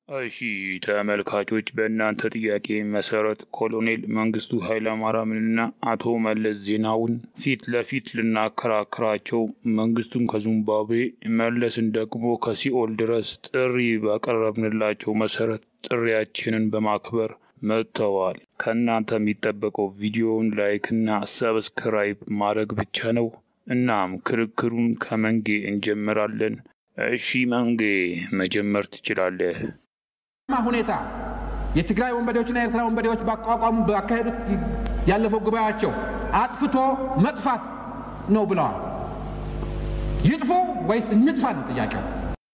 እሺ ተመልካቾች በእናንተ ጥያቄ መሰረት ኮሎኔል መንግስቱ ኃይለማርያምንና አቶ መለስ ዜናውን ፊት ለፊት ልናከራክራቸው መንግስቱን ከዚምባብዌ መለስን ደግሞ ከሲኦል ድረስ ጥሪ ባቀረብንላቸው መሰረት ጥሪያችንን በማክበር መጥተዋል። ከእናንተ የሚጠበቀው ቪዲዮውን ላይክና ሰብስክራይብ ማድረግ ብቻ ነው። እናም ክርክሩን ከመንጌ እንጀምራለን። እሺ መንጌ መጀመር ትችላለህ። ሁኔታ የትግራይ ወንበዴዎችና የኤርትራ ወንበዴዎች ባቋቋሙ ባካሄዱት ያለፈው ጉባኤያቸው አጥፍቶ መጥፋት ነው ብለዋል። ይጥፉ ወይስ እንጥፋ ነው ጥያቄው።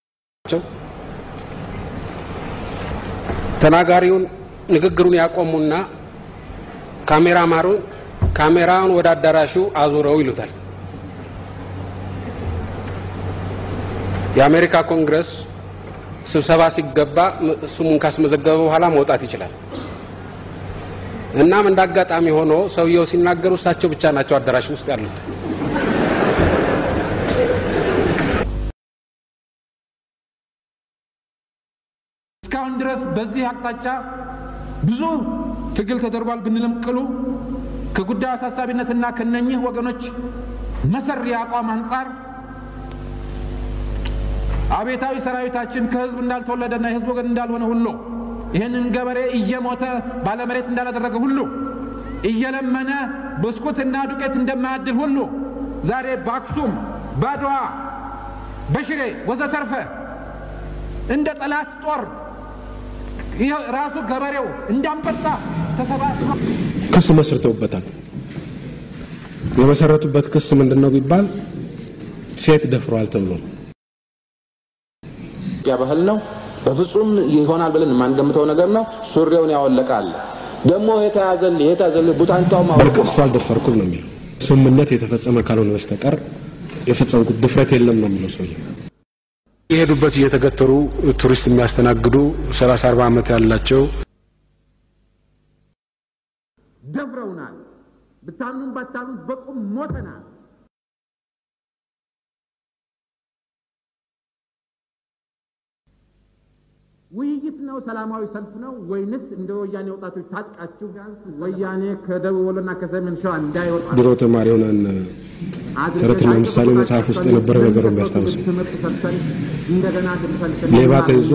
ተናጋሪውን ንግግሩን ያቆሙና ካሜራማሩን ካሜራውን ወደ አዳራሹ አዙረው ይሉታል። የአሜሪካ ኮንግረስ ስብሰባ ሲገባ ስሙን ካስመዘገበ በኋላ መውጣት ይችላል። እናም እንደ አጋጣሚ ሆኖ ሰውየው ሲናገሩ እሳቸው ብቻ ናቸው አዳራሽ ውስጥ ያሉት። እስካሁን ድረስ በዚህ አቅጣጫ ብዙ ትግል ተደርጓል ብንልም ቅሉ ከጉዳዩ አሳሳቢነትና ከነኚህ ወገኖች መሰሪ አቋም አንጻር አቤታዊ ሰራዊታችን ከህዝብ እንዳልተወለደና የህዝብ ወገን እንዳልሆነ ሁሉ ይህንን ገበሬ እየሞተ ባለመሬት እንዳላደረገ ሁሉ እየለመነ ብስኩትና ዱቄት እንደማያድል ሁሉ ዛሬ በአክሱም፣ በአድዋ፣ በሽሬ ወዘተርፈ እንደ ጠላት ጦር ራሱ ገበሬው እንዳንበጣ ተሰባስበ ክስ መስርተውበታል። የመሰረቱበት ክስ ምንድን ነው ቢባል ሴት ደፍሯል ተብሎ ነው። ያ ባህል ነው። በፍጹም ይሆናል ብለን የማንገምተው ነገር ነው። ሱሪውን ያወለቃል ደግሞ የተያዘልህ የተያዘልህ ቡታንታው በርቅ እሱ አልደፈርኩም ነው የሚለው። ስምምነት የተፈጸመ ካልሆነ በስተቀር የፈጸምኩት ድፍረት የለም ነው የሚለው ሰውዬ። የሄዱበት እየተገተሩ ቱሪስት የሚያስተናግዱ ሰላሳ አርባ ዓመት ያላቸው ደፍረውናል። ብታምኑም ባታምኑም በቁም ሞተናል። ውይይት ነው? ሰላማዊ ሰልፍ ነው ወይንስ እንደ ወያኔ ወጣቶች ታጥቃችሁ ወያኔ ከደቡብ ወሎና ከሰሜን ሸዋ እንዳይወጣ ድሮ ተማሪ ሆነን ተረትና ምሳሌ መጽሐፍ ውስጥ የነበረ ነገር ነው የሚያስታውሰው። ትምህርት ሰጥተን እንደገና ድምሰን ሌባ ተይዞ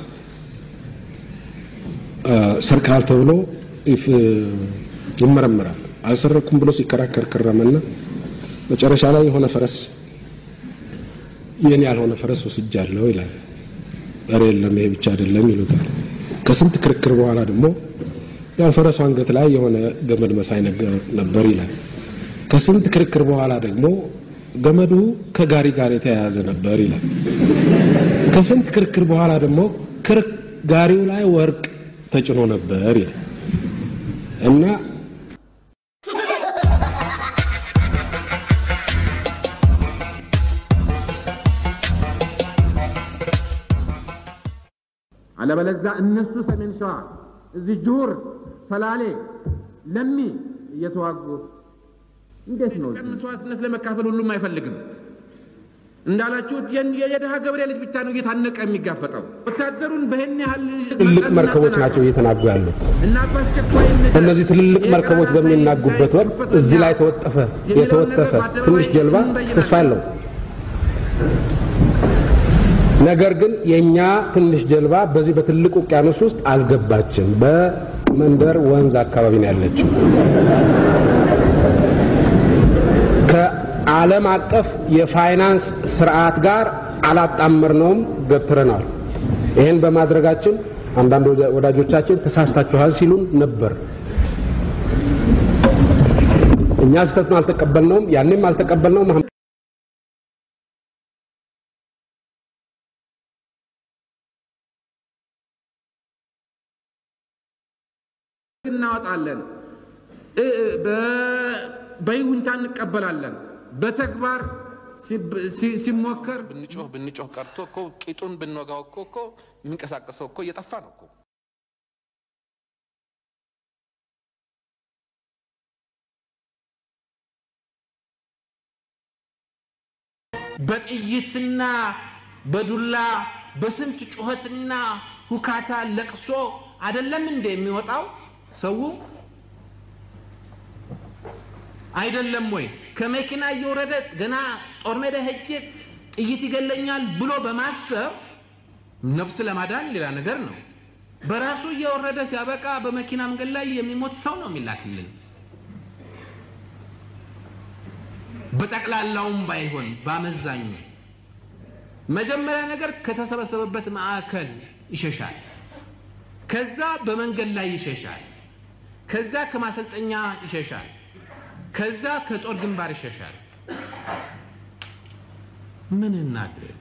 ሰርቀሃል ተብሎ ይመረመራል። አልሰረኩም ብሎ ሲከራከር ከረመና መጨረሻ ላይ የሆነ ፈረስ የኔ ያልሆነ ፈረስ ወስጃለሁ ይላል። ኧረ የለም ይሄ ብቻ አይደለም ይሉታል። ከስንት ክርክር በኋላ ደግሞ ያው ፈረሱ አንገት ላይ የሆነ ገመድ መሳይ ነገር ነበር ይላል። ከስንት ክርክር በኋላ ደግሞ ገመዱ ከጋሪ ጋር የተያያዘ ነበር ይላል። ከስንት ክርክር በኋላ ደግሞ ጋሪው ላይ ወርቅ ተጭኖ ነበር ይላል እና አለበለዛ እነሱ ሰሜን ሸዋ እዚህ ጁር፣ ሰላሌ፣ ለሚ እየተዋጉ እንዴት ነው መስዋዕትነት ለመካፈል ሁሉም አይፈልግም። እንዳላችሁት የድሃ ገበሬ ልጅ ብቻ ነው እየታነቀ የሚጋፈጠው። ወታደሩን በይህን ያህል ትልልቅ መርከቦች ናቸው እየተናጉ ያሉት። እና በአስቸኳይ እነዚህ ትልልቅ መርከቦች በሚናጉበት ወቅት እዚህ ላይ ተወጠፈ የተወጠፈ ትንሽ ጀልባ ተስፋ አለው። ነገር ግን የኛ ትንሽ ጀልባ በዚህ በትልቅ ውቅያኖስ ውስጥ አልገባችም። በመንደር ወንዝ አካባቢ ነው ያለችው። ከዓለም አቀፍ የፋይናንስ ስርዓት ጋር አላጣመርነውም፣ ገትረናል። ይህን በማድረጋችን አንዳንድ ወዳጆቻችን ተሳስታችኋል ሲሉን ነበር። እኛ ስህተቱን አልተቀበልነውም፣ ያኔም አልተቀበልነውም። እናወጣለን፣ በይሁንታ እንቀበላለን። በተግባር ሲሞከር ብንጮህ ብንጮህ ቀርቶ እኮ ቂጡን ብንወጋው እኮ እኮ የሚንቀሳቀሰው እኮ እየጠፋ ነው እኮ። በጥይትና በዱላ በስንት ጩኸትና ሁካታ፣ ለቅሶ አይደለም እንደ የሚወጣው ሰው አይደለም ወይ? ከመኪና እየወረደ ገና ጦር ሜዳ ሄጄ ጥይት ይገለኛል ብሎ በማሰብ ነፍስ ለማዳን ሌላ ነገር ነው። በራሱ እየወረደ ሲያበቃ በመኪና መንገድ ላይ የሚሞት ሰው ነው የሚላክልን። በጠቅላላውም ባይሆን በአመዛኙ መጀመሪያ ነገር ከተሰበሰበበት ማዕከል ይሸሻል። ከዛ በመንገድ ላይ ይሸሻል። ከዛ ከማሰልጠኛ ይሸሻል። ከዛ ከጦር ግንባር ይሸሻል። ምን እናድርግ?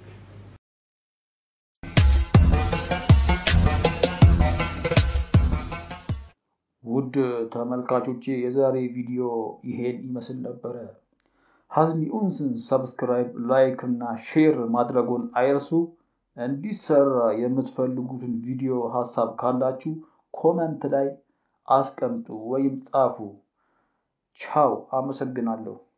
ውድ ተመልካቾቼ የዛሬ ቪዲዮ ይሄን ይመስል ነበረ። ሀዝሚ ኡንስን ሰብስክራይብ፣ ላይክ እና ሼር ማድረጉን አይርሱ። እንዲሰራ የምትፈልጉትን ቪዲዮ ሀሳብ ካላችሁ ኮመንት ላይ አስቀምጡ ወይም ጻፉ። ቻው፣ አመሰግናለሁ።